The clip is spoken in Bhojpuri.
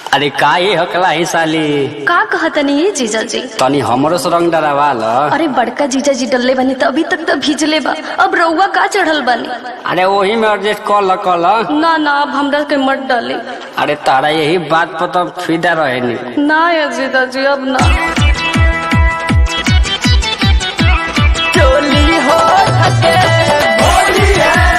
अरे का ये हकला ही साली का कहतनी ये जीजा जी तनी हमरो से रंग डरावा ल अरे बड़का जीजा जी डलले बनी त अभी तक तो भीजले बा अब रउआ का चढ़ल बनी अरे वही में एडजस्ट कर ल कर ल ना ना अब हमरा के मत डाली अरे तारा यही बात पर तो फिदा रहे नी ना ये जीजा जी अब ना चोली हो